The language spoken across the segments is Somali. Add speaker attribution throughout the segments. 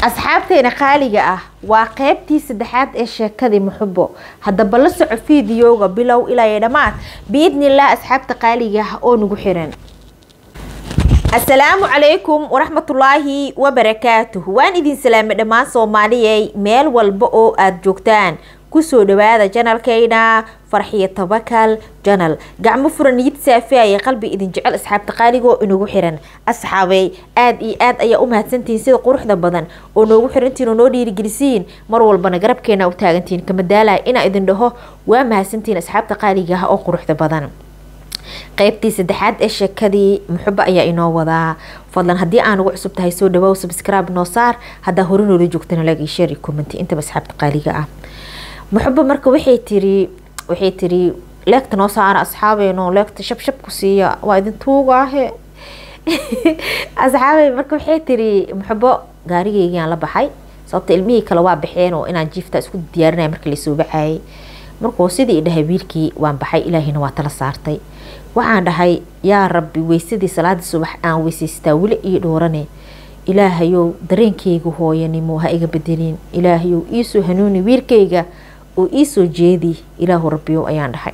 Speaker 1: asxaabteena qaaliga ah waa qeybtii saddexaad ee sheekadii muxubo haddaba la soco fiidiyowga bilow ilaa iyo dhammaad biidnilah asxaabta qaaliga ah oo nagu xiran asalaamu calaykum waraxmatullaahi wabarakaatuh waan idin salaamay dhammaan soomaaliyey meel walba oo aada joogtaan kusoo dhawaada janalkayna farxiyo tabakal janal gacmo furan niyad saafiaya qalbi idin jecel asxaabta qaaligoo inagu xiran asxaabey aada iyo aad ayaa u mahadsantihiin sida quruxda badan oo noogu xirantiin oo noo dhiirigelisiin mar walbana garabkeena u taagantihiin kama daalaya inaa idin dhaho waa mahadsantihiin asxaabta qaaliga ah oo quruxda badan qeybtii saddexaad ee sheekadii muxubo ayaa inoo wadaa fadlan haddii aan ugu cusub tahay soo dhawow subscribe noo saar haddaa hore noola joogtana like iyo share iyo comment intaba asxaabta qaaliga ah muxubo marka waxay tiri waxay tiri leegta noo saara asxaabeeno leegta shabshab ku siiya waa idin tuugaahe asxaabey marka waxay tiri muxubo gaarigeygiaan la baxay sababta ilmihii kale waa baxeen oo inaan jiifta isku diyaarinaya markii lasoo baxayay markuu sidii dhahay wiilkii waan baxay ilaahina waa tala saartay waxaan dhahay yaa rabbi weysadii salaadii subax aan weysaystaa weli ii dhoorane ilaahayow dareenkayga hooyanimo ha iga bedelin ilaahayow iisoo hanuuni wiilkayga oo iisoo jeedi ilaahu rabbiyow ayaan dhahay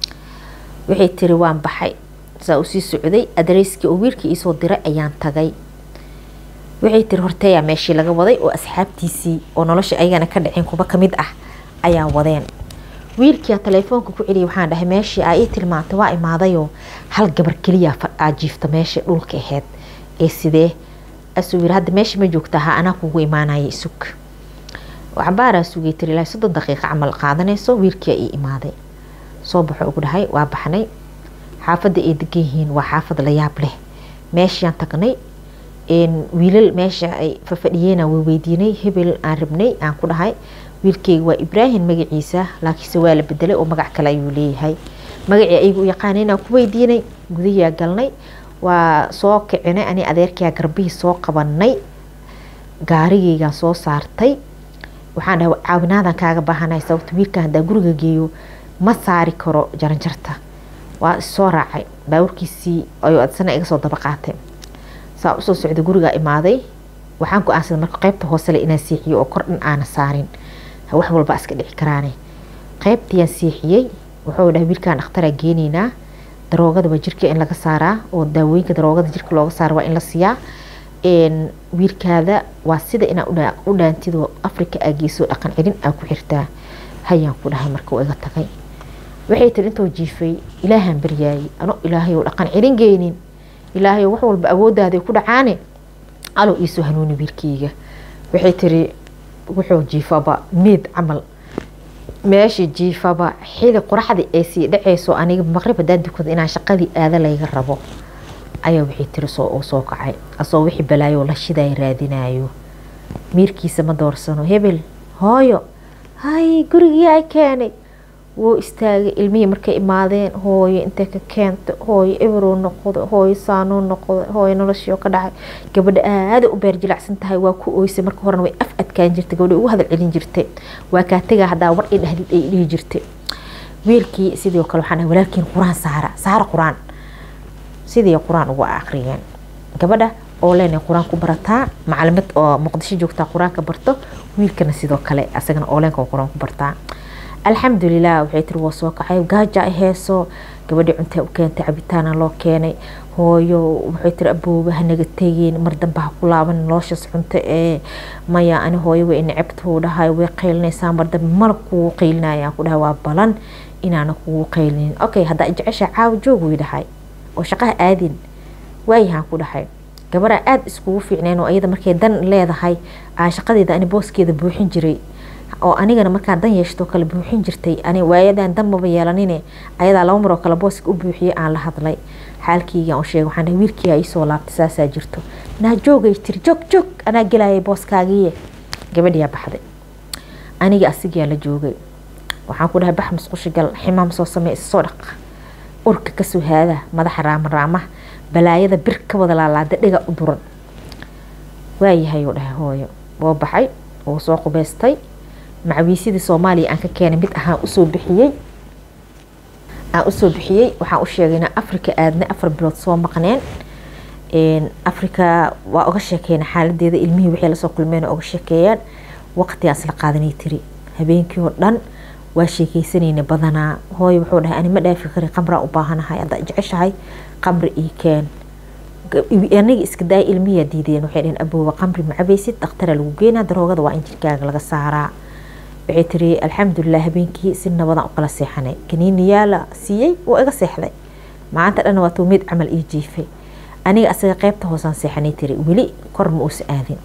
Speaker 1: waxay tiri waan baxay saa usii socday adareyskii oo wiilkii iisoo diray ayaan tagay waxay tiri horteeyaa meeshii laga waday oo asxaabtiisii oo nolosha ayagana ka dhaceen kuba kamid ah ayaa wadeen wiilkia telefoonka ku celiyay waxaan dhahay meeshii aa ii tilmaantay waa imaadayoo hal gabar keliya aa jiifta meesha dhulka aheyd ee sidee asuu yiri hadda meesha ma joogta ha anaa kugu imaanaya isug cabaaraa sugay tiri ilaa soddon daqiiqa camal qaadanayso wiilkia ii imaaday soo baxo ugu dhahay waa baxnay xaafadda ay degan yihiin waa xaafad la yaab leh meeshaan tagnay wiilal meesha ay fafadhiyeena way weydiinay hebel aan rabnay aan ku dhahay wiilkeyga waa ibraahim magaciisa laakiinse waa la bedelay oo magac kale ayuu leeyahay magacii ayaga u yaqaana inaan ku weydiinay gudahiyaa galnay waa soo kicinay ani adeerkaa garbihii soo qabanay gaarigeygaan soo saartay waxaan dhahay caawinaadan kaaga baahanay sababta wiilkan haddaa guriga geeyo ma saari karo jaranjarta waa issoo raacay baawarkiisii ayuu adsana iga soo daba qaatay saa usoo socday gurigaa imaaday waxaan go-aansaday marka qeybta hoosele inaan siixiyo oo kor dhan aana saarin wax walba iska dhici karaane qeybtiiyaan siixiyey wuxuu dhahay wiilkaan dhakhtaraa geeneynaa daroogadaba jirka in laga saaraa oo daawooyinka daroogada jirka looga saara waa in la siiyaa wiilkaada waa sida inaa u dhaantidoo africa aa geyso dhaqan celin aa ku xirtaa hayaan ku dhahay marka iga tagay waxay tiri intoo jiifay ilaahaan baryaayay ano ilaahay dhaqan celin geynin ilaahay wax walba awoodaaday ku dhacaane alow iisoo hanuuni wiilkeyga waxay tiri wuxuu jiifaba meed camal meesha jiifaba xili qoraxdii ay sii dhaceyso aniga maqrib hadaan dukada inaan shaqadii aada layga rabo ayaa waxay tiri soo soo kacay asoo wixii balaayo la shiday raadinayo miirkiisa ma doorsano hebel hooyo hay gurigii ay keenay wuu istaagay ilmihii markay imaadeen hooyo intay ka keenta hooyo eberow noqdo hooyo saanoo noqdo hooyo noloshii ka dhacay gabadha aada u beer jilacsan tahay waa ku ooysay marka horena way af adkaan jirtay gabadha ugu hadal celin jirtay waa kaa tegaa haddaa war i dhahdid ay dhihi jirtay wiilkii sidoo kale waxaan dhahay walaalkiin qur-aan saara saara qur-aan sidii qur-aan ugu akhriyeen gabadha oo leenay qur-aan ku barataa macalimad oo muqdisho joogtaa qur-aanka barto wiilkana sidoo kale asagana ooleenka qur-aan ku bartaa alxamdulilah waxay tiri waa soo kacay gaaja ay heeso gabadhii cuntaa u keentay cabitaana loo keenay hooyo waxay tiri abooba hanaga tegeen mar dambe ha ku laaban noloshaas cunto ee maya ani hooyo way necabtuu dhahay way qaylinaysaa mar dambe malab kugu qaylinayaan ku dhahay waa balan inaana kugu qaylinin okay haddaa jecesha caawa joog way dhahay oo shaqaha aadin waayahaan ku dhahay gabadha aada iskugu fiicneen oo iyada markay dan leedahay aan shaqadeeda ani booskeeda buuxin jiray oo anigana markaan dan yeeshto kale buuxin jirtay ani waayadan dan maba yeelanine ayadaa laba maroo kale booska u buuxiyay aan la hadlay xaalkeygaan u sheegay waxaan dhahay wiilkiiaa iisoo laabtay saasaa jirto naa joogay tiri joog joog anaa gelayay booskaagiiye gabadhiyaa baxday aniga asigaa la joogay waxaan ku dhahay bax musqusha gal ximaam soo samey issoo dhaq urka kasoo haada madaxa raama raamaha balaayada bir ka wada laalaada dhiga u duran waayahay uu dhahay hooyo woo baxay wuu soo qubeystay macawiisyadii soomaaliya aan ka keenay mid ahaan usoo bixiyey aan usoo bixiyey waxaan u sheegay inaan africa aadnay afar bilood soo maqneen africa waa uga sheekeyna xaaladeeda ilmihii waxay lasoo kulmeen uga sheekeeyaan waqtigaas la qaadanay tiri habeenkii oo dhan waa sheekeysanayna badanaa hooyo wuxuu dhahay ani ma dhaafi kari qamraa u baahanahay haddaa jeceshahay qamri ii keen aniga iska daaya ilmihiyaa diideen waxay dhaheen abooba qamri ma cabaysid dhaktara lagu geynaa daroogada waa in jirkaaga laga saaraa waxay tiri alxamdulilah habeenkii si nabadan u kala seexanay kaniiniyaa la siiyey waa iga seexday maanta dhan waa tuu mid camal ii jiifay aniga asaga qeybta hoosaan seexanay tiri weli kor ma uusa aadin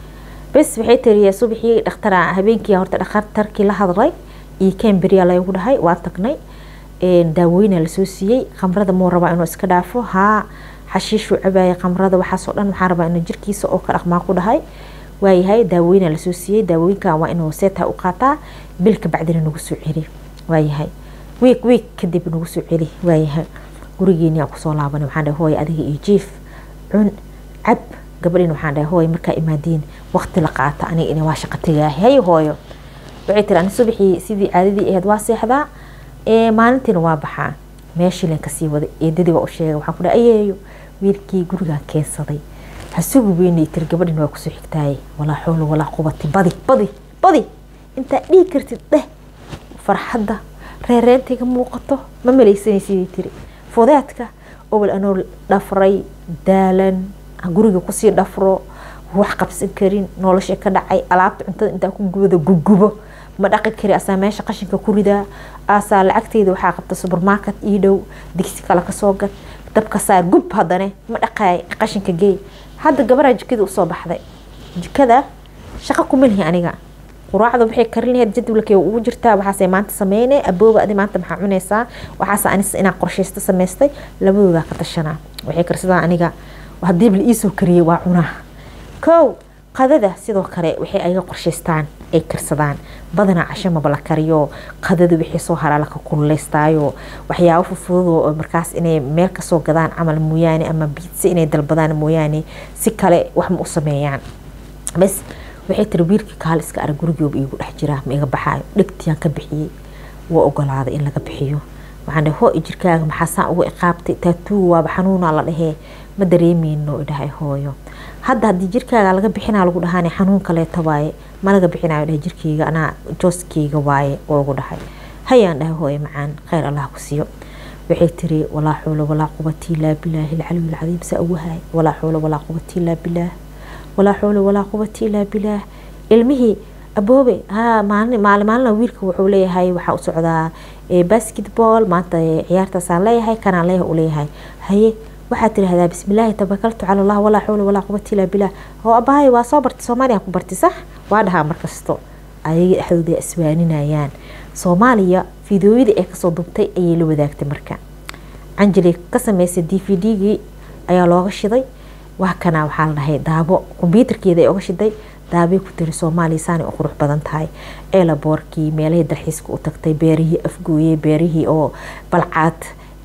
Speaker 1: bes waxay tiri subaxii dhakhtara habeenkii horta dhakhtarkii la hadlay iyo cambria laygu dhahay waa tagnay daawooyina lasoo siiyey khamrada muu rabaa inuu iska dhaafo haa xashiishuu cabaaya khamrada waxaasoo dhan waxaa rabaa inuu jirkiisa oo ka dhaqmaa ku dhahay waayahay daawooyina lasoo siiyey daawooyinkan waa inuu seeta u qaataa bilka bacdina nagu soo celi waayahay wiig wiig kadib nagu soo celi waayahay gurigeeniyaa kusoo laabanay waxaan dhahay hooy adiga iyo jiif cun cab gabadhin waxaan dhahay hooy markaa imaadiin waqti la qaata aniga ina waa shaqa tegaahay hay hooyo waxay tiri ani subaxii sidii caadadii ahayd waa seexdaa maalintiina waa baxaa meeshiilan kasii waday eedadii waa u sheegay waxaan ku dhahay ayeeyo wiilkii gurigaan keensaday hasugu weynay tiri gabadhin waa kusoo xigtaaye walaa xoolo walaa qubati badi badi badi intaa dhihi kartid dheh farxadda reereentayga muuqato ma malaysanaysidii tiri fudeedka obol anoo dhafray daalan guriga kusii dhafro wax qabsan karin nolosha ka dhacay alaabta cuntada intaa ku gubada gugubo ma dhaqi kari asaa meesha qashinka ku ridaa asaa lacagteyda waxaa qabta supermarket ii dhow digsi kale kasoo gad dabka saar gub haddane ma dhaqaay qashinka geey hadda gabaraa jikada usoo baxday jikada shaqo kuma lihi aniga quraacda waxay karin lahayd jadwalkay ugu jirtaa waxaasay maanta sameyne abooba adi maanta maxaa cunaysaa waxaas anis inaan qorshaysto samaystay labadoodaa ka tashanaa waxay karsadaan aniga haddii la iisoo kariyey waa cunaa kow qadada sidoo kale waxay ayaga qorshaystaan ay karsadaan badanaa casho maba la kariyo qadada wixii soo haraa laka kululeystaayo waxyaabo fufududoo oo markaas inay meel kasoo gadaan camal mooyaane ama biidsa inay dalbadaan mooyaane si kale wax ma u sameeyaan bas waxay tiri wiilkii kaal iska arag gurigooba iigu dhex jiraa ma iga baxaayo dhegtiyaan ka bixiyey waa ogolaaday in laga bixiyo waxaan dhahay hoo jirkaaga maxaa saan uga iqaabtay taatuuga waaba xanuunaa la dhahee ma dareemeyno idhahay hooyo hadda haddii jirkaaga laga bixinaa lagu dhahaan xanuun kaleeta waaye ma laga bixinayo dhahay jirkeyga anaa jooskeyga waaye oo ugu dhahay hayaan dhahay hooyo macaan kheyr allah ku siiyo waxay tiri walaa xuula walaa quwati ilaa bilaahi alcaliy alcadiim saa ugu hay walaa xuula walaa quwati ilaa bilaah walaa xuula walaa quwati ilaa bilaah ilmihii aboobe ha maalin maalin maalina wiilka wuxuu leeyahay waxaa u socdaa basketball maanta ciyaartaasaan leeyahay kanaan leeyahay u leeyahay haye waxaad tirahdaa bismillaahi tabakaltu cala allah walaa xawla walaa quwata ilaa bilah oo abahay waa soo bartay soomaaliya ku bartay sax waa dhahaa markasto ayaga dhexdooda iswaaninayaan soomaaliya fideoyadii ay kasoo dubtay ayay la wadaagtay marka canjeli ka sameysay d v d-gii ayaa looga shiday waa kana waxaa la dhahay daabo kombyuutarkeeda ay oga shiday daabay ku tiri soomaaliya saanay u qurux badan tahay eelaboorkii meelahii dalxiiska u tagtay beerihii afgooye beerihii oo balcaad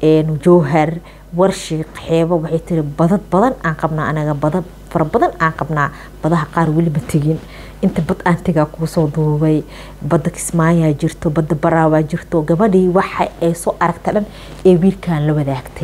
Speaker 1: jowhar warshiiq xeebo waxay tiri badad badan aan qabnaa anaga badad fara badan aan qabnaa badaha qaar weli ma tegin inta bad aan tegaa kuusoo duubay badda kismaayaa jirto badda baraawaa jirto gabadhii waxa ay soo aragta dhan ee wiilkan la wadaagtay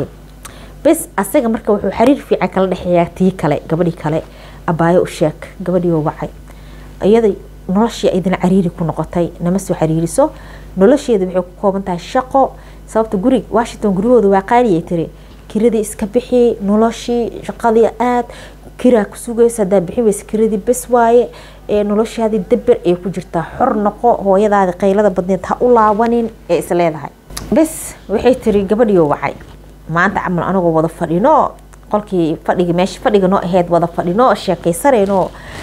Speaker 1: bes asaga marka wuxuu xiriir fiican kala dhexeeyaa tii kale gabadhii kale abaayo u sheeg gabadhii oo wacay iyada noloshii idin cariiri ku noqotay nama soo xiriiriso nolosheeda waxay ku kooban tahay shaqo sababta gurig washington guryahooda waa qaaliyay tiri kiradii iska bixi noloshii shaqadii aad kiraa ku sugaysa hadaa bixin weysa kiradii bes waaye ee noloshaadii daber ay ku jirtaa xor noqo hooyadaadi qaylada badneed ha u laabanin ee is leedahay bes waxay tiri gabadhiioo wacay maanta camal anagoo wada fadhino qolkii fadhigi meesha fadhiga noo aheyd wada fadhino sheekaysanayno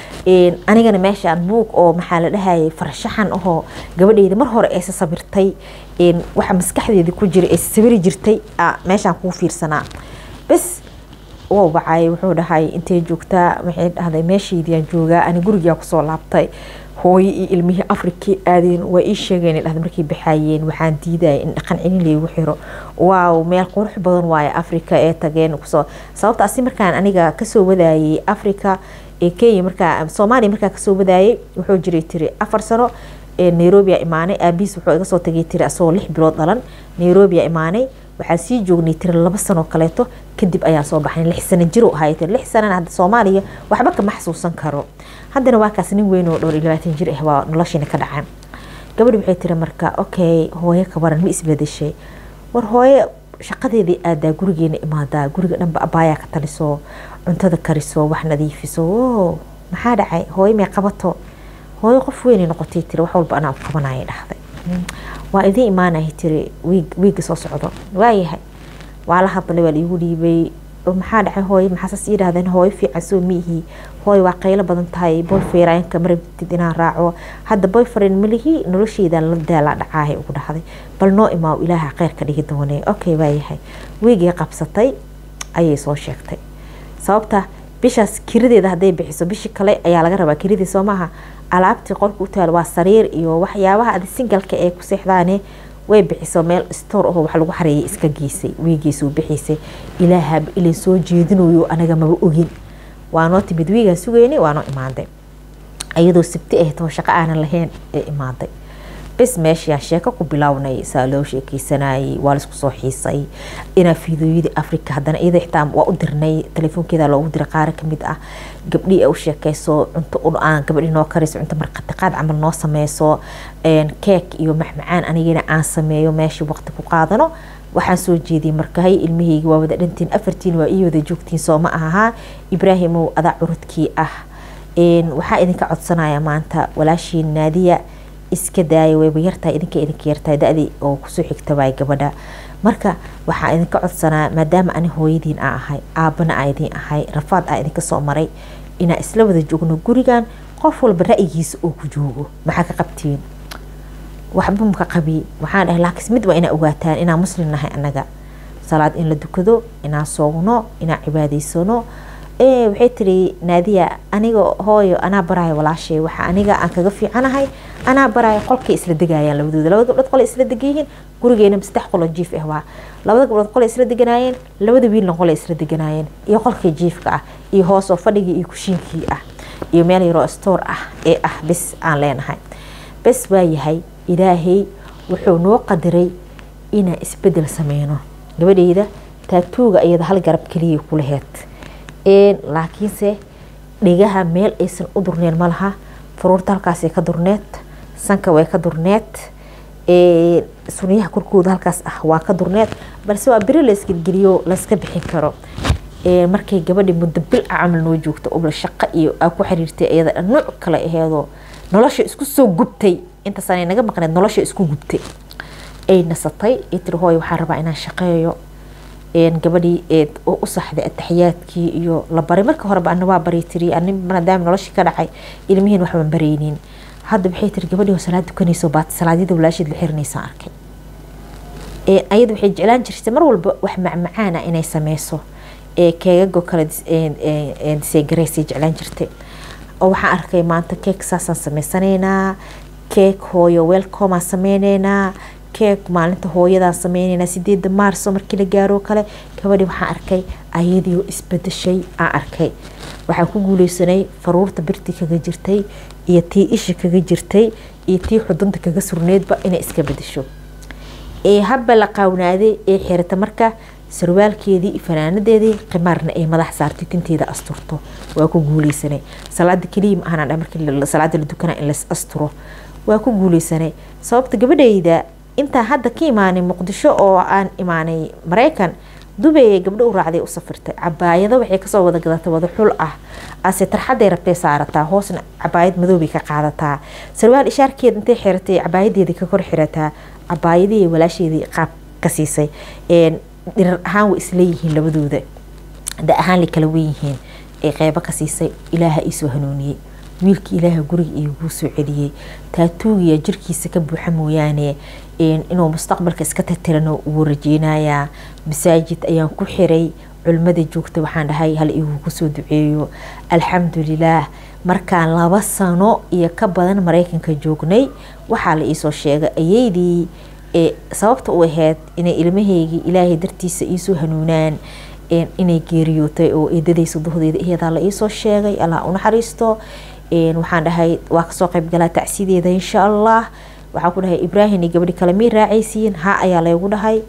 Speaker 1: anigana meeshaan buug oo maxaa la dhahayay farshaxan ahoo gabadheyda mar hore aysa sabirtay waxa maskaxdeeda ku jira aysa sabiri jirtay meeshaan kuu fiirsanaa bes waa wacay wuxuu dhahay intay joogtaa waxay dhahday meeshaydiyaan joogaa ani gurigaa kusoo laabtay hooyo iyo ilmihii afrikii aadeen waa ii sheegeen dhahda markay baxaayeen waxaan diidaya in dhaqan celin laygu xiro waaw meel qurux badan waaye afrika ee tageen kusoo sababtaasi markaan aniga kasoo wadaayay afrika ee kenya markaa soomaaliya markaa kasoo wadaayay wuxuu jiray tiri afar sano nairobia imaanay aabiis wuxuu iga soo tagay tiri asagoo lix bilood dhalan nairobia imaanay waxaan sii joognay tiri laba sanoo kaleeto kadib ayaan soo baxnay lix sano jiro ahay tiri lix sanana hadda soomaaliya waxba kama xasuusan karo haddana waa kaas nin weyn oo dhowr iyo labaatan jir ah waa noloshiina ka dhacay gabadhi waxay tiri marka okay hooyo ka waran ma isbedeshay war hooyo shaqadeedii aadaa gurigeena imaadaa guriga dhanba abaayaa ka taliso cuntada kariso wax nadiifiso o maxaa dhacay hooyo may qabato hooyo qof weynay noqotay tiri wax walba anaa u qabanaya dhahday waa idiin imaanaya tiri wiig wiigga soo socdo waayahay waa la hadlay waa laigu dhiibay maxaa dhacay hooyo maxaasaas ii dhahdeen hooyo fiican soo miihi hooyo waa qaylo badan tahay boyfrienka marabtid inaan raaco hadda boyfriend malihi nolosheyda la daala dhacaahay ugu dhahday bal noo imaaw ilaaha kheyr ka dhigi doonee okay waayahay wiigii qabsatay ayay soo sheegtay sababta bishaas kiradeeda hadday bixiso bishii kale ayaa laga rabaa kiradii soo maaha alaabtii qolka u taal waa sariir iyo waxyaabaha adi singalka ee ku seexdaane way bixiso meel store oo wax lagu xareeyay iska geysay wiigiisuu bixiisay ilaahaba ilay soo jeedinayo anaga maba ogin waa noo timid wiigaan sugeynay waa noo imaaday iyadoo sibti ahayd oo shaqo aanan lahayn ee imaaday bis meeshaan sheeko ku bilownay saa loo sheekeysanayay waa laisku soo xiisay inaa fiidooyadii africa haddana iyada xitaa waa u dirnay telefoonkeeda loogu diray qaar kamid ah gabdhii ay u sheekeyso cunto aan gabadhii noo karayso cunto marqatiqaad camal noo sameyso keek iyo maxmacaan anigana aan sameeyo meeshii waqti ku qaadano waxaan soo jeediyay marka hay ilmaheygi waa wada dhantiin afartiin waa ii wada joogtiin soo ma ahaa ibraahimow adaa curudkii ah waxaa idinka codsanaya maanta walaashiin naadiya iska daaya wayba yartahay idinka idinka yartahay da-dii oo kusoo xigta waay gabadha marka waxaa idinka codsanaa maadaama ani hooyadiin aa ahay aabana aa idiin ahay rafaad aa idinka soo maray inaa isla wada joogno gurigan qof walba ra'yigiisa oo ku joogo maxaa ka qabtiin waxba maka qabi waxaan dhahay laakiin mid waa inaa ogaataan inaa muslim nahay annaga salaad in la dukado inaan soogno inaan cibaadaysano waxay tiri naadiya aniga hooyo anaa baraayo walaashay waxa aniga aan kaga fiicanahay anaa baraayo qolkay isla degayaan labadooda labada gabdhood qolay isla degayihiin gurigeena saddex qoloo jiif ah waa labada gabdhood qolay isla deganaayeen labada wiilna qolay isla deganaayeen iyo qolkii jiifka ah iyo hoosoo fadhigii iyo kushiinkii ah iyo meel yaroo stoor ah ee ah bis aan leenahay bes waa yahay ilaahay wuxuu noo qadiray inaan isbedel sameyno gabadheyda taatuuga iyada hal garab keliya ku laheyd laakiinse dhigaha meel aysan u durneen malaha faruurta halkaasay ka durneed sanka way ka durneed sunyaha korkooda halkaas ah waa ka durneed balse waa beri laysgelgeliyo layska bixin karo markay gabadhi muddo bil a camal noo joogta ubla shaqo iyo aa ku xiriirtay iyada nuuc kale aheedoo nolosha isku soo gubtay intaasana naga maqneed nolosha isku gubtay ay nasatay ay tiri hooy waxaan rabaa inaan shaqeeyo gabadhii oo u saxday ataxiyaadkii iyo la baray marka horeba ana waa baray tiri maadaama noloshii ka dhacay ilmihiin waxbaan baraynin hadda waxay tiri gabadhii oo salaad dukanayso baat salaadyada walaasheed la xirinaysa arkay ayada waxay jeclaan jirtay mar walba wax macmacaana inay sameyso keegago kale diseegaraysay jeclaan jirtay oo waxaan arkay maanta keek saasaan sameysanaynaa keek hooyo welcomaan sameyneynaa keek maalinta hooyadaan sameyneynaa sideeda maarso markii la gaaro kale gabadhii waxaan arkay ayadii oo isbedeshay aan arkay waxaan ku guuleysanay faruurta birtii kaga jirtay iyo tii isha kaga jirtay iyo tii xudunta kaga surneydba inay iska bedesho ee habba la qaawnaaday ee xirata marka sarwaalkeedii iyo fanaanadeedii qimaarna ay madax saartay tinteeda asturto waa ku guuleysanay salaada keliya ma ahan markii salaada la dukana in las asturo waa ku guuleysanay sababta gabadhayda intaan hadda ka imaanay muqdisho oo aan imaanay maraykan dubay gabdho u raacday u safirtay cabaayado waxay kasoo wada gadatay wada xul ah ase tarxaday rabtay saarataa hoosna cabaayad madoobay ka qaadataa sarwaal ishaarkeeda intay xiratay cabaayadeedii ka kor xirataa cabaayadihii walaasheedii qaab ka siisay dhirar ahaan way isleeyihiin labadooda da ahaan la kala wenyihiin ee qeybo ka siisay ilaaha iisoo hanuuniyey wiilkii ilaaha guriga iiguu soo celiyey taatuugiya jirkiisa ka buuxa mooyaane inuu mustaqbalka iska tirtirano wuu rajeynayaa masaajid ayaan ku xiray culimada joogta waxaan dhahay hal igu kusoo duceeyo alxamdulilaah markaan laba sano iyo ka badan maraykanka joognay waxaa la iisoo sheegay ayaydii sababta u ahayd inay ilmaheygii ilaahay dartiisa iisoo hanuunaan inay geeriyootay oo eedadaysa duhdeeda iyadaa la iisoo sheegay allah unaxariisto waxaan dhahay waa kasoo qaybgalaa tacsideeda insha allah waxaa ku dhahay ibraahim iyo gabadhi kale mii raacaysiin ha ayaa laygu dhahay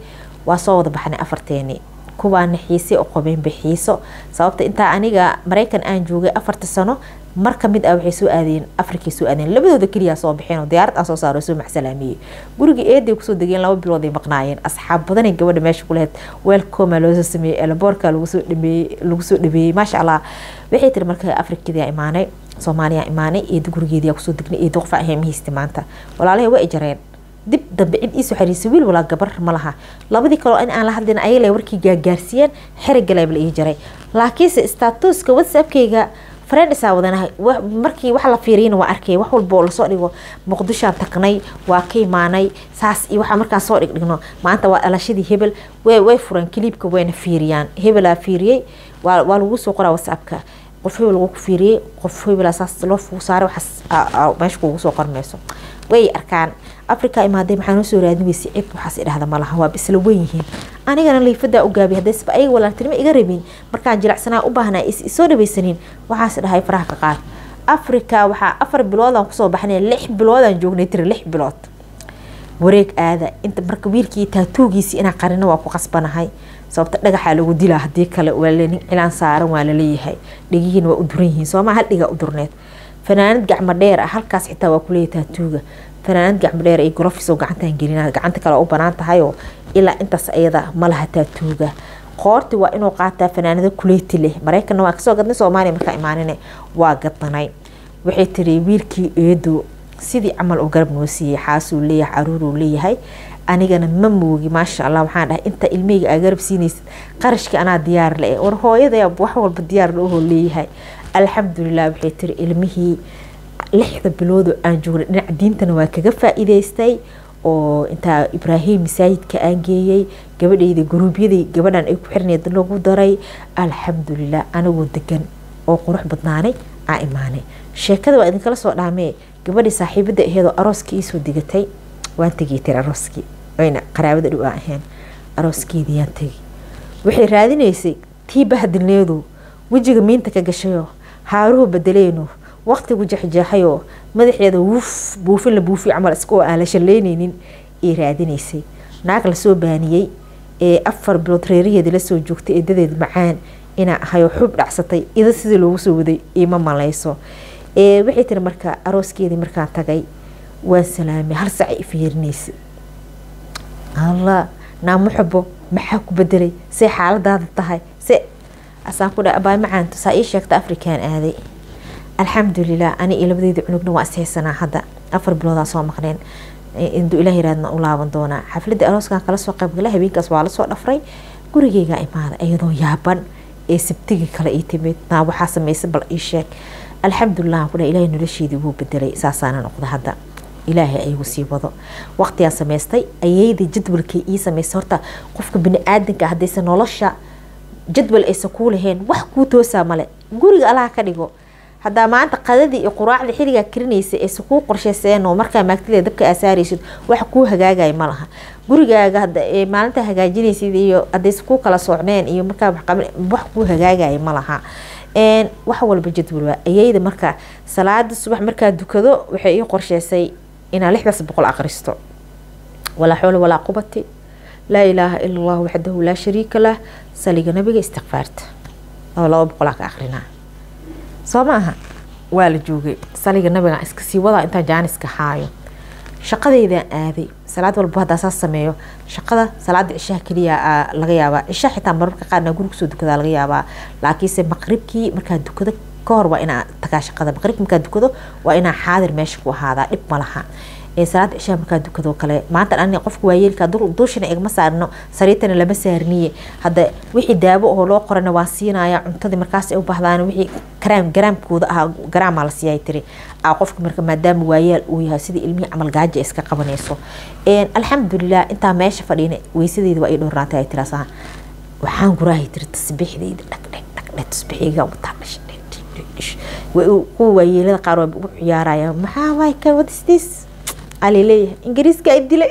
Speaker 1: waa soo wada baxnay afarteeni kuwaana xiise u qabeenba xiiso sababta intaa aniga maraykan aan joogay afarta sano mar kamid ah waxay soo aadeen afrikay soo aadeen labadooda keliya soo baxeen oo diyaarad aan soo saaro soo maxsalaamiyey guriga eeday kusoo degeen laba bilood ay maqnaayeen asxaab badanay gabadha meesha ku lahayd weelkoma loosoo sameeyey elaboorka lagusoo dhameeyey lagu soo dhameeyey maasha allah waxay tiri marka afrikadaa imaanay soomaaliya imaanay eeda gurigeedia kusoo degnay eeda qofa ahee mahaysta maanta walaalahay waa jareen dib dambe cid iisoo xariisay wiil walaa gabar ma laha labadii kaloo in aan la hadlin ayagale warkii gaagaarsiiyeen xerigaleeb la ii jaray laakiinse statuska whatsappkayga friendsaa wadanahay markii wax la fiiriyana waa arkay wax walba oo lasoo dhigo muqdishoan tagnay waa ka imaanay saas iyo waxaa markaan soo dhigdhigno maanta waa dhalashadii hebel way furaan kiliibka wayna fiiriyaan hebelaa fiiriyey waa lagu soo qoraa whatsappka qof hebel lagu fiiriyey qof hebelaa saas loo fugu saaray waxaas meesha kugu soo qormayso way arkaan africa imaadee maxaa noo soo raadin weysa cid waxaas idhahda malaha waa isla wen yihiin anigana liifadaa u gaabay haddaysa ayaga walaaltinimo iga rabin markaan jilacsanaa u baahnaa isoo dhaweysanin waxaas dhahay faraha ka qaad africa waxaa afar biloodaan kusoo baxnay lix biloodaan joognay tiri lix bilood wareeg aada inta marka wiilkii taatuugiisii inaa qarino waa ku qasbanahay sababta dhagaxaa lagu dilaa hadii kale waa nin cilaan saaran waa laleeyahay dhegihiina waa u duran yihiin sooma hal dhigaa u durneed fanaanad gacmo dheer ah halkaas xitaa waa kuleeyahay taatuuga fanaanad gacmo dheer ay grofis oo gacantaan gelina gacanta kale u banaan tahayoo ilaa intaas ayada malaha taatuuga qoorti waa inuu qaataa fanaanado kuleyti leh maraykanna waa kasoo gadnay soomaaliya markaa imaanine waa gadnay waxay tiri wiilkii eedo sidii camal oo garab noo siiyey xaasuu leeyahay caruuruu leeyahay anigana ma moogi maasha allah waxaan dhahay inta ilmeyga aa garab siinaysid qarashkii anaa diyaar le war hooyada wax walba diyaar lahoo leeyahay alxamdulilah waxay tiri ilmihii lixda biloodoo aan joognay dhinaca diintana waa kaga faa-iideystay oo intaa ibraahim masaajidka aan geeyey gabadhayda guruubyadii gabadhan ay ku xirneed lagu daray alxamdulilah anagoo degan oo qurux badnaanay aa imaanay sheekada waa idinkala soo dhaamee gabadhii saaxiibada aheedoo arooskii iisoo digatay waan tegay tiri arooskii wayna qaraabada dhow aan ahayn arooskeedii yaan tegay waxay raadinaysay tii bahdilneedu wejiga miinta ka gashayoo haaruhu bedeleyno waqtigu jexjeexayoo madaxeeda wuuf buufin la buufiy camal iskaoo aan la shalleyneynin ay raadinaysay naag lasoo baaniyey ee afar bilood reeraheeda lasoo joogtay eedadeed macaan inaa ahayoo xub dhacsatay ida sidii loogu soo waday ima malayso waxay tiri marka arooskeedii markaan tagay waan salaamay hal sac fiirinaysa alla naamo xubo maxaa ku bedelay say xaaladaada tahay se asaan ku dha abaay macaanto saa ii sheegta afrikaan aaday alxamdulilah ani iyo labadeeda cunugna waa ishaysanaa hadda afar biloodaa soo maqneen induu ilaah yiraadna u laaban doonaa xafladda arooskan kala soo qaybgala habeenkaas waa lasoo dhafray gurigeygaa imaada iyadoo yaaban ee sabtigii kale ii timid naa waxaa samaysa bal ii sheeg alxamdulilah ku dha ilaahay nolosheedii wuu bedelay saasaana noqda hadda ilaahay ayagu sii wado waqtigaa samaystay ayayda jadwalkay ii samaystay horta qofka bini-aadanka haddaysa nolosha jadwal aysan kuu lahayn wax kuu toosaa male guriga allaha ka dhigo haddaa maanta qadadii iyo quraacdii xilligaa karinaysa aysa kuu qorshayseen oo markaa maagtida dabka aa saaraysid wax kuu hagaagaya ma laha gurigaaga maalinta hagaajinaysid iyo haddaysa kuu kala socneen iyo markaa wax kuu hagaagaya ma laha wax walba jadwal waa ayayda marka salaada subax markaa dukado waxay ii qorsheysay inaan lixdaas boqol aqristo walaa xoola walaa qubati laa ilaaha ila allah waxdahu laa shariika lah saliga nabiga istikfaarta oo laba boqolaa ka aqrinaa soo ma aha waa la joogay saliga nabiga iska sii wadaa intaan jaaniska haayo shaqadeydaan aaday salaad walba haddaa saas sameeyo shaqada salaada cishaha keliya laga yaabaa cisha xitaa mararka qaarna guri kusoo dukadaa laga yaabaa laakiinse maqribkii markaa dukado kahor waa inaa tagaa shaqada maqribki markaa dukado waa inaa xaadir meesha ku ahaadaa dhib ma laha salaada cishaha markaa dukado kale maanta ani qofka waayeelka duushana igama saarno sariirtana lama saarniye hadda wixii daawo oo loo qorana waa siinaya cuntadii markaas ay u baahdaan wixii karaam garaamkooda ahaa garaamaa la siiyay tiri aa qofka marka maadaama waayaal uu yahay sidii ilmihii camal gaaja iska qabanayso alxamdulilah intaa meesha fadhiina weysadeeda waa ii dhowrnaatay ay tiraasa waxaan guraahay tiri tasbiixdayda dhagdheg dhagdheg tasbiixiyga wataa dhasha kuwa waayeelada qaar waa ugu ciyaaraya maxaa waay kan what is this alaleeyahay ingiriiska ay dilay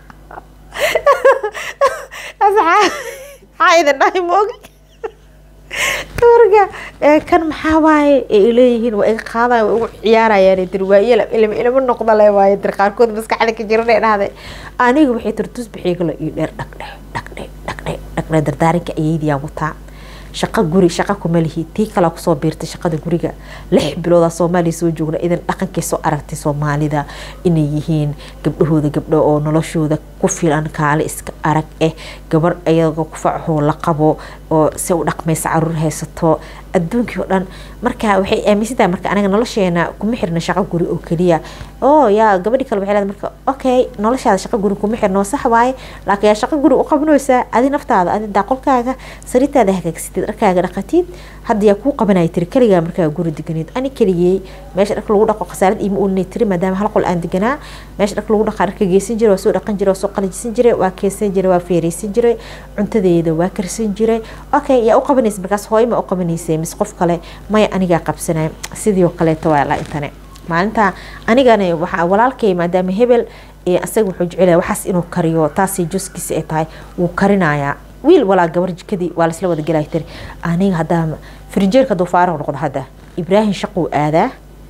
Speaker 1: maxaa idin dhahay moogi marka kan maxaa waaye ay leeyihiin waa iga qaadayan waa igu ciyaarayaan dir waayela ilma ilma noqda le waaye dir qaarkood maskaxda ka jiran ee dhahday aniga waxay tiri tusbixiigalo iyo dheer dhagdhe dhagdhe dhagdhe dhagdhe dardaarinka ayeydiyaan wataa shaqo guri shaqo kuma lihi tii kalaa kusoo biirtay shaqada guriga lix biloodaa soomaaliya soo joogna idan dhaqankay soo aragtay soomaalida inay yihiin gabdhahooda gabdho oo noloshooda ku filan kaale iska arag eh gabar ayagoo kufacahoo la qabo oo si u dhaqmaysa caruur haysato adduunkii oo dhan marka waxay aaminsantahay marka aniga nolosheena kuma xirna shaqo guri oo keliya oo yaa gabadhi kale waxay leedahay marka okay noloshaada shaqo guri kuma xirno sax waaye laakiin yaa shaqo guri u qabanaysaa adi naftaada adi daaqolkaaga sariirtaada hagaagsatid dharkaaga dhaqatid hadda yaa kuu qabanaya tiri keligaa markaa guri deganid ani keligey meesha dharka lagu dhaqo khasaarad iima olinay tiri maadaama hal qol aan deganaa meesha dharka lagu dhaqaa dharka geysan jiray waa soo dhaqan jiray waa soo qalajisan jiray waa keensan jiray waa feereysan jiray cuntadeeda waa karsan jiray okay yaa u qabanaysa markaas hooyo ma u qabanaysay mise qof kale maya anigaa qabsanay sidii oo kaleeto waa la intane maalinta anigana waxaa walaalkay maadaama hebel asaga wuxuu jecelaya waxaas inuu kariyo taasay juskiisa ay tahay wuu karinayaa wiil walaa gabar jikadii waa laisla wada gelaya tiri aniga haddaa frinjeerka hadduu faarax noqdo hadda ibraahim shaquu aadaa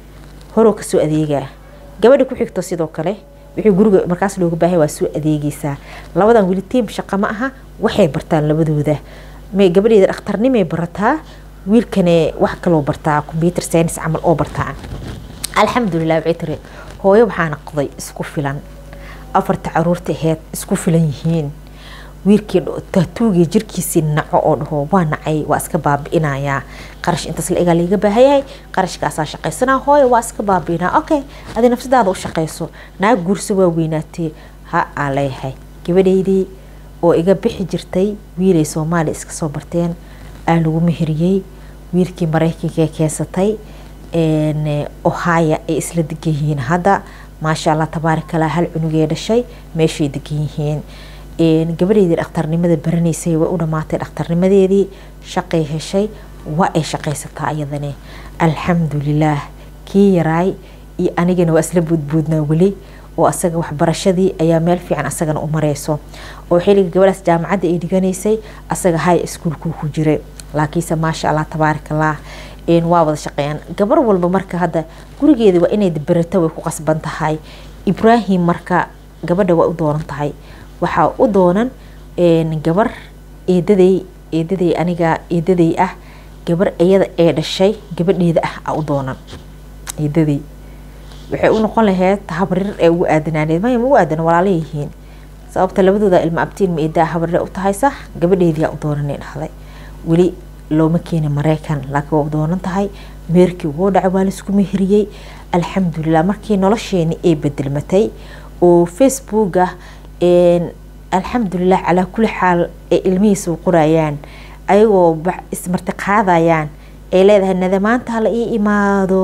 Speaker 1: horoo kasoo adeegaa gabadha ku xigto sidoo kale wixii guriga markaas looga baahay waa soo adeegaysaa labadan weli tiim shaqa ma aha waxay bartaan labadooda may gabadheeda dhakhtarnimay barataa wiilkane wax kaloo bartaa computer science camal oo bartaa alxamdulilah waxay tiri hooyo waxaa naqday isku filan afarta caruurta aheyd isku filan yihiin wiilkii taatuugii jirkiisii naco oo dhaho waa nacay waa iska baabi'inayaa qarash intaas la egaa laiga baahayahay qarashkaasaa shaqaysanaa hooyo waa iska baabi'inaa okay adi nafsadaada u shaqayso naag guurso waa weynaatee ha aa leeyahay gabadhaydii oo iga bixi jirtay wiilay soomaaliya iska soo barteen aa lagu meheriyey wiilkii maraykanka keensatay ohaya ay isla degan yihiin hadda maasha allah tabaarakallah hal cunugee dhashay meeshay degan yihiin gabadheydii dhakhtarnimada baranaysay way u dhamaatay dhakhtarnimadeedii shaqay heshay waa ay shaqaysataa iyadane alxamdulilaah kii yaraay iyo anigana waa isla buudbuudnaa weli oo asaga waxbarashadii ayaa meel fiican asagana u mareyso oo xiliga gabadhaas jaamacadda ay dhiganaysay asaga high schoolku ku jiray laakiinse maasha allah tabaarakallah waa wada shaqeeyaan gabar walba marka hadda gurigeeda waa inay berato way ku qasban tahay ibraahim marka gabadha waa u doonan tahay waxaa u doonan gabar eedaday eedaday aniga eedaday ah gabar iyada ee dhashay gabadheeda ah a u doonan eedaday waxay u noqon lahayd habrir ee ugu aadanaaneed maya ma ugu aadan walaala yihiin sababta labadooda ilma abtiin ma eedaa habrir u tahay sax gabadheedii aa u doonanay dhahday weli looma keeni maraykan laakiin waa u doonan tahay meerkii wuu dhacay waa laisku meheriyey alxamdulilah markii nolosheeni ay bedelmatay oo facebooka alxamdulilah calaa kuli xaal ay ilmihiisa u qorayaan ayagoo ismarti qaadayaan ay leedahay nada maanta hala ii imaado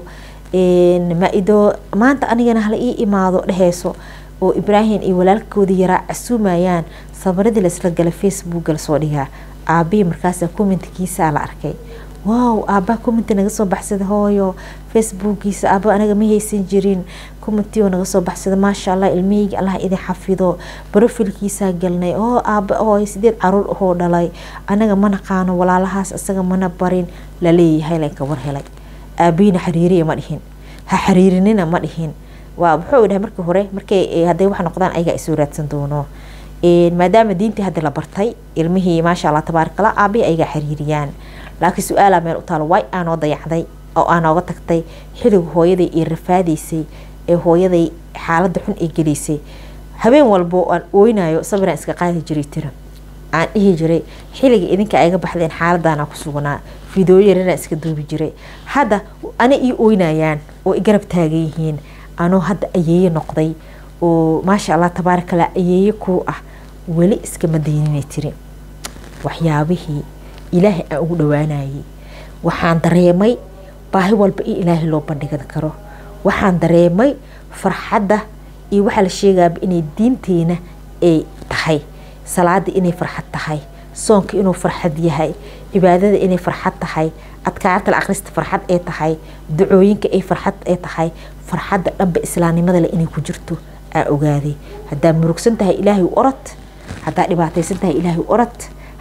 Speaker 1: maido maanta anigana hala ii imaado dheheyso oo ibraahim iyo walaalkoodii yaraa casuumayaan sabaradii laisla gala facebooka lasoo dhigaa aabihii markaasa commentikiisaa la arkay wow aabbaha commenti naga soo baxsada hooyo facebookiisa aaba anaga ma haysan jirin commentioo naga soo baxsada maasha allah ilmihayga allah idin xafido brofilkiisaa galnay oo aaba hooyo sideed caruur ahoo dhalay anaga ma naqaano walaalahaas isaga mana barin laleeyahay lanka war helay aabihiina xariiriya ma dhihin ha xariirinina ma dhihin waa wuxuu dhahay markii hore markay hadday wax noqdaan ayagaa isoo raadsan doono maadaama diintii hadda la bartay ilmihii maasha allah tabaarakallah aabihii ayagaa xiriiriyaan laakiin su-aalaa meel u taalo way aanoo dayacday oo aanooga tagtay xiliga hooyaday iyo rafaadaysay ee hooyaday xaaladda xun ay gelaysay habeen walbo aan ooynayo sabiraan iska qaadi jiray tira aan dhihi jiray xiliga idinka ayga baxdeen xaaladaana ku sugnaa fidooyo yaranaan iska duubi jiray hadda ana ii ooynayaan oo i garab taagan yihiin anoo hadda ayeeye noqday oo maasha allah tabaarakallah ayeeye kuu ah weli iskama dayninay tiri waxyaabihii ilaahay aan ugu dhawaanayay waxaan dareemay baahi walba in ilaahay loo bandhigan karo waxaan dareemay farxadda iyo waxaa la sheegaaba inay diinteena ay tahay salaada inay farxad tahay soonka inuu farxad yahay cibaadada inay farxad tahay adkaarta la akhrista farxad ay tahay ducooyinka ay farxad ay tahay farxadda dhanba islaamnimada le inay ku jirto aa ogaaday haddaa murugsan tahay ilaahay orod haddaa dhibaataysan tahay ilaahay orod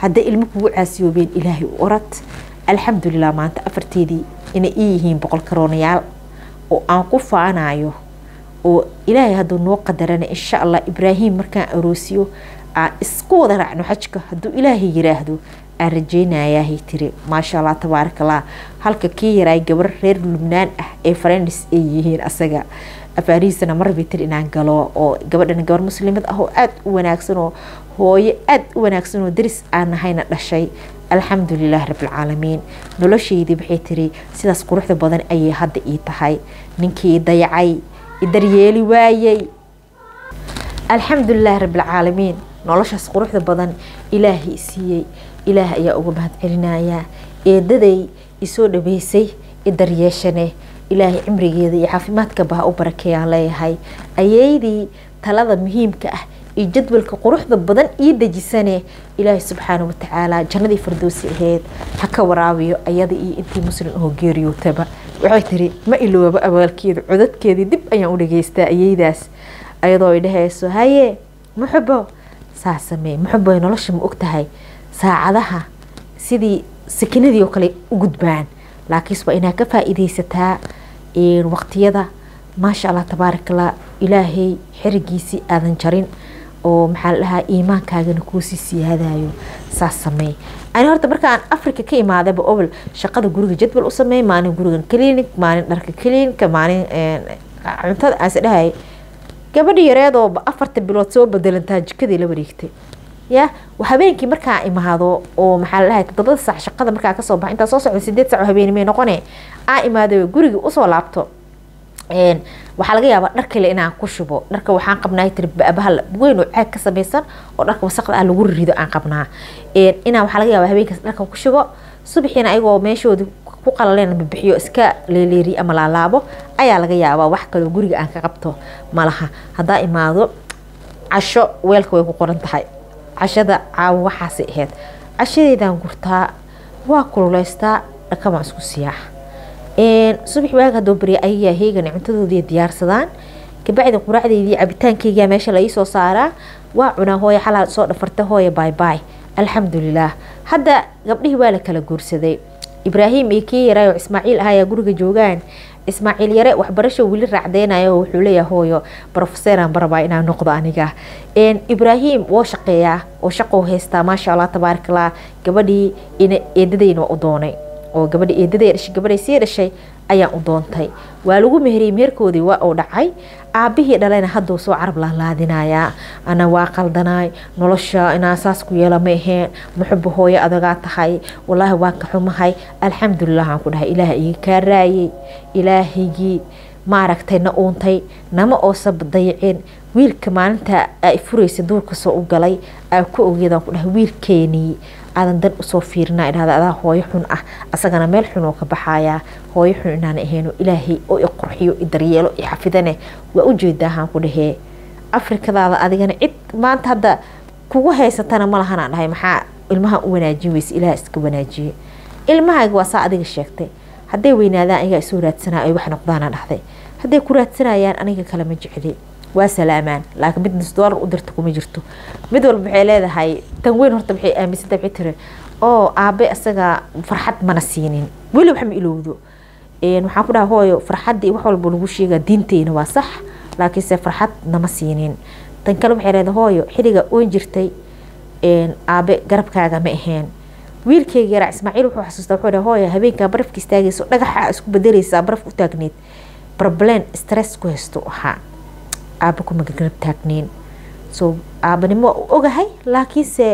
Speaker 1: hadday ilmo kugu caasiyoobeen ilaahay u orad alxamdulilah maanta afarteedii inay ii yihiin boqol karoonayaal oo aan ku faanayo oo ilaahay hadduu noo qadarana insha allah ibraahim markaan aroosiyo aan isku wada raacno xajka hadduu ilaahay yiraahdo aan rajeynayahay tiri maasha allah tabaarakallah halka kii yaraay gabar reer lubnaan ah ee farenis ay yihiin asaga afaarihiisana marbi tiri inaan galo oo gabadhan gabar muslimad ah oo aada u wanaagsan oo hooyo aada u wanaagsan oo daris aan nahayna dhashay alxamdulilah rabilcaalamiin noloshaydii waxay tiri sidaas quruxda badan ayay hadda ii tahay ninkii dayacay idaryeeli waayey alxamdulilah rabilcaalamiin noloshaas quruxda badan ilaahay siiyey ilaah ayaa uga mahad celinayaa eedaday isoo dhaweysay idaryeeshane ilaahay cimrigeeda iyo caafimaadka baha u barakeeyaan leeyahay ayeydii talada muhiimka ah iyo jadwalka quruxda badan ii dejisane ilaahay subxaana watacaala jannadii fardoosi aheyd ha ka waraabiyo ayada iyo intii muslim oo geeriyootaba waxay tiri ma ilooba abaalkeeda codadkeedii dib ayaan u dhageystaa ayeydaas ayadoo ay dhahayso haye muxubo saa samee muxubo nolosha ma og tahay saacadaha sidii sakinadii oo kale u gudbaan laakiinse waa inaad ka faa-iideysataa waqtiyada maasha allah tabaarakallah ilaahay xerigiisii aadan jarin oo maxaa la dhahaa iimaankaagana kuusii siyaadayo saas sameey ani horta markaan africa ka imaadaba obol shaqada guriga jadwal u sameey maalin gurigan clinic maalin dharka clinica maalin cuntada aase dhahay gabadhi yareedoo afarta bilood soo bedelantaa jikadii la wareegtay ya habeenkii markaa imaado oo maxaa la dhahay todobada saac shaqada markaa kasoo baxa intaa soo socda sideed saac oo habeenimay noqone aa imaado gurigii usoo laabto waxaa laga yaabaa dhar kale inaan ku shubo dharka waxaan qabnaa tiri bahal weyn oo caag ka samaysan oo dharka wasaqda ah lagu rido aan qabnaa inaan waxaa laga yaabaa habeenkaas dharka ku shubo subaxiina ayagoo meeshoodi ku qalaleen bibixiyo iska leeleeriyo ama laalaabo ayaa laga yaabaa wax kaloo guriga aan ka qabto malaha haddaa imaado casho weelka way ku qoran tahay cashada caawo waxaasay ahayd cashadeydaan gurtaa waa kululeystaa dhakamaan isku siyaax subax waaga hadoo barya ayagaa heegan cuntadoodii diyaarsadaan kabacdi quraacdeydii cabitaankeyga meesha la iisoo saaraa waa cunaa hooya xalaa soo dhafarta hooya baybay alxamdulilah hadda gabdhihii waa la kala guursaday ibraahim iyo kii yaraayo ismaaciil ahayaa guriga joogaan ismaaciil yare waxbarasho weli raacdeynayo wuxuu leeyahay hooyo brofeseran barabaa inaan noqdo aniga ibraahim woo shaqeeyaa oo shaqou haystaa maasha allah tabaarakallah gabadhii eedadeyna waa u doonay oo gabadhi eedaday dhashay gabadhay sii dhashay ayaan u doontay waa lagu meheriyey meherkoodii waa uu dhacay aabihii dhalayna hadduu soo carab laalaadinayaa ana waa qaldanaay nolosha inaa saas ku yeela ma aheen muxuba hooyo adagaa tahay walaahi waa ka xumahay alxamdulilah aan ku dhahay ilaah iga kaa raayey ilaahigii maaragtay na uuntay nama oosab dayicin wiilka maalinta ay furaysa duurka soo u galay aa ku ogeedaan ku dhahay wiilkeenii aadan dan usoo fiirina idhahda adaa hooyo xun ah asagana meel xun oo ka baxayaa hooyo xun inaan ahayno ilaahay oo i qurxiyo i daryeelo i xafidane waa u jeedaahaan ku dhahee afrikadaada adigana cid maanta hadda kugu haysatana ma lahanaan dhahay maxaa ilmaha u wanaajin weyse ilaah iska wanaajiye ilmahayga waa saa adiga sheegtay hadday weynaadaan ayagaa isoo raadsanaa ay wax noqdaana dhahday hadday ku raadsanayaan aniga kale ma jecli waa salaamaan laakiin mid nus doolar u dirta kuma jirto mid walba waxay leedahay tan weyn horta waxay aaminsanta waxay tiri oo aabe isaga farxad mana siinin weli wax ma ilowdo waxaan ku dhaha hooyo farxaddii wax walba lagu sheegaa diinteyna waa sax laakiinse farxad nama siinin tan kale waxay leedahay hooyo xiliga oon jirtay aabe garabkaaga ma aheen wiilkeyga yaraa ismaaciil wuxuu xasuustaa wuxuu dhaha hooyo habeenkaa barafka istaagayso dhagaxa isku bedeleysaa baraf u taagneed problem stress ku haysto ahaa aaba kuma garab taagneyn so aabanimo ogahay laakiinse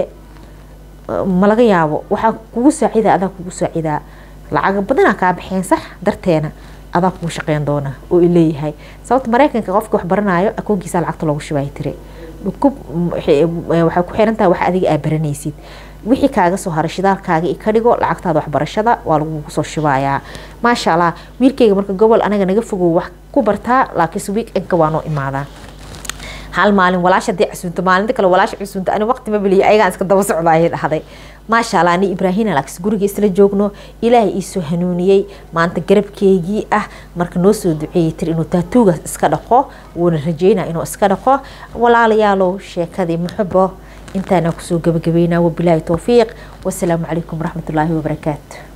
Speaker 1: ma laga yaabo waxaa kugu saacidaa adaa kugu saacidaa lacaga badanaa kaa baxeen sax darteena adaa kugu shaqeyn doona oo leeyahay sababta mareykanka qofka wax baranayo akoonkiisa lacagta loogu shubay tiri waxay ku xiran tahay wax adiga aa baranaysid wixii kaaga soo haray shidaalkaaga i ka dhigo lacagtaada waxbarashada waa lagugu soo shubayaa maasha allah wiilkeyga marka gobol anaga naga fogow wax ku bartaa laakiinse weekendka waa noo imaadaa hal maalin walaasha hadii casuunto maalinta kale walaasha casuunto ani waqti ma beliya ayagaan iska daba socda ayay dhahday maasha allah ani ibraahina laakiin guriga isla joogno ilaahay iisoo hanuuniyey maanta garabkeygii ah marka noo soo duceeyey tir inuu taatuugaas iska dhaqo wuuna rajeynaa inuu iska dhaqo walaalayaalow sheekadii muxubo intaana kusoo gabagabeynaa wabilaahi towfiiq wasalaamu calaykum waraxmatullaahi wabarakaatu